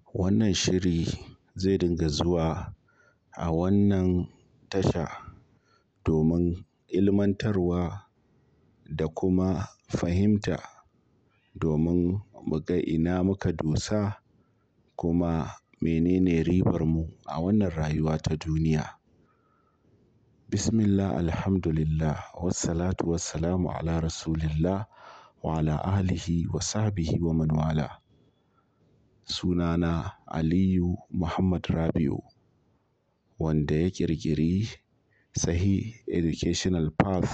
Wannan shiri zai dinga zuwa a wannan tasha domin ilmantarwa da kuma fahimta domin mu ga ina muka dosa kuma menene ribarmu a wannan rayuwa ta duniya. Bismillah, Alhamdulillah, wassalatu wassalamu ala Rasulillah wa ala alihi wa sahbihi wa man wala. Sunana Aliyu Muhammad Rabi'u wanda ya ƙirƙiri Sahih Educational Path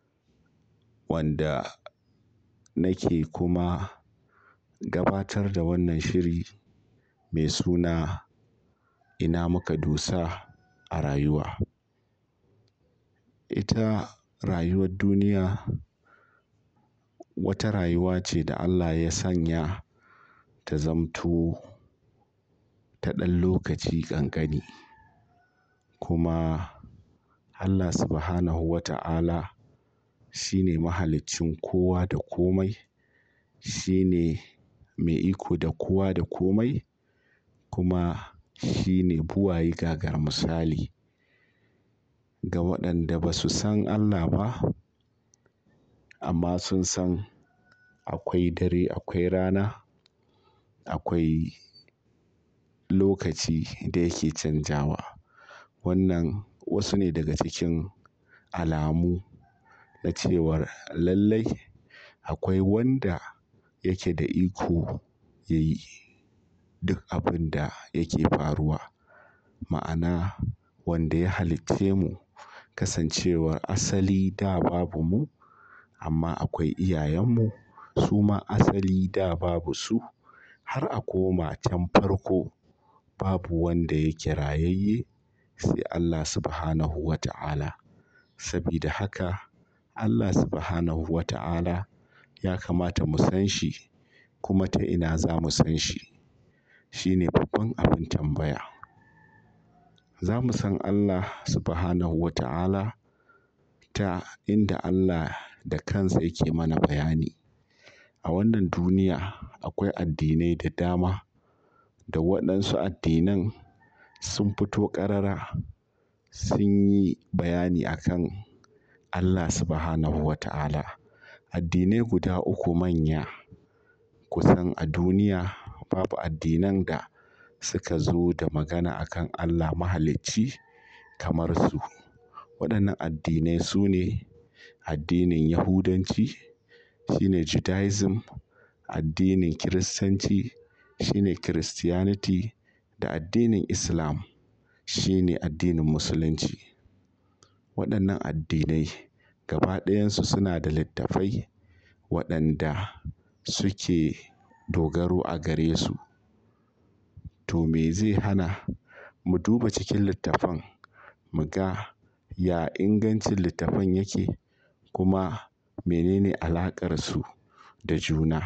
wanda nake kuma gabatar da wannan shiri mai suna ina muka dosa a rayuwa. Ita rayuwar duniya wata rayuwa ce da Allah ya sanya ta zamto ta ɗan lokaci ƙanƙani. Kuma Allah Subhanahu wa ta'ala shi ne mahaliccin kowa da komai. Shi ne mai iko da kowa da komai kuma shi ne buwaye gagar misali. Ga waɗanda ba su san Allah ba amma sun san akwai dare, akwai rana, akwai lokaci da yake canjawa. Wannan wasu ne daga cikin alamu na cewar lallai akwai wanda yake da iko ya yi duk abin da yake faruwa. Ma'ana wanda ya halicce mu kasancewar asali da babu mu amma akwai iyayenmu su ma asali da babu su har a koma can farko babu wanda yake rayayye sai Allah Subhanahu wa ta'ala. Sabida haka Allah Subhanahu wa ta'ala ya kamata mu san shi kuma ta ina za mu san shi. Shi ne babban abin tambaya. Za mu san Allah Subhanahu wa ta'ala ta inda Allah da kansa yake mana bayani. A wannan duniya akwai addinai da dama da waɗansu addinan sun fito ƙarara sun yi bayani a kan Allah Subhanahu wa ta'ala. Addinai guda uku manya kusan a duniya babu addinan da suka zo da magana a kan Allah Mahalicci kamar su. Waɗannan addinai su ne addinin Yahudanci, shi ne Judaism, addinin Kiristanci, shi ne Christianity da addinin Islam, shi ne addinin Musulunci. Waɗannan addinai gaba ɗayansu suna da littattafai waɗanda suke dogaro a gare su. To me zai hana mu duba cikin littafan mu ga ya ingancin littafan yake kuma menene alaƙarsu da juna.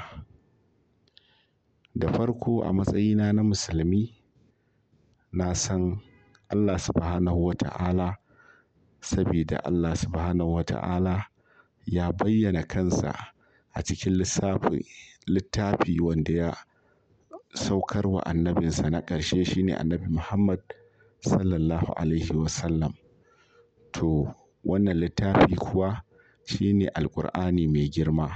Da farko a matsayina na musulmi na san Allah Subhanahu wa ta'ala sabida Allah Subhanahu wa ta'ala ya bayyana kansa a cikin lissafi littafi wanda ya saukar wa annabinsa na ƙarshe shine Annabi Muhammad Sallallahu Alaihi Wasallam. To wannan littafi kuwa shine Alqur'ani mai girma.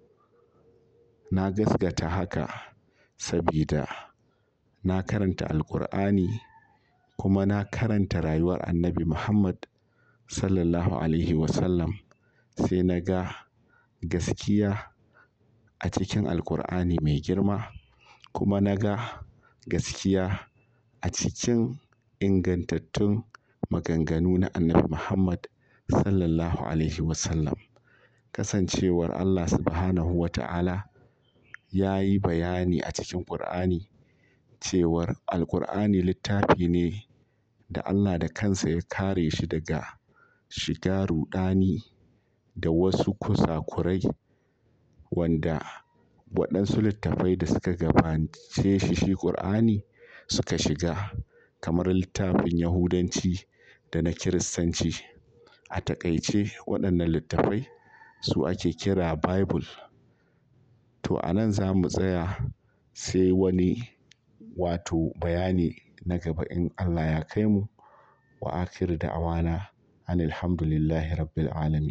Na gaskata haka sabida na karanta Alqur'ani kuma na karanta rayuwar Annabi Muhammad Sallallahu Alaihi Wasallam sai na ga gaskiya a cikin Alqur'ani mai girma kuma na ga gaskiya a cikin ingantattun maganganu na Annabi Muhammad Sallallahu Alaihi Wasallam. Kasancewar Allah Subhanahu wa ta'ala ya yi bayani a cikin Qur'ani cewar Alqur'ani littafi ne da Allah da kansa ya kare shi daga shiga ruɗani da wasu kusakurai wanda waɗansu littattafai da suka gabace shi shi Qur'ani suka shiga kamar littafin Yahudanci da na Kiristanci. A taƙaice waɗannan littattafai su ake kira Bible. To a nan za mu tsaya sai wani wato bayani na gaba in Allah ya kai mu wa akhiru da'wana anil hamdulillahi rabbil alamin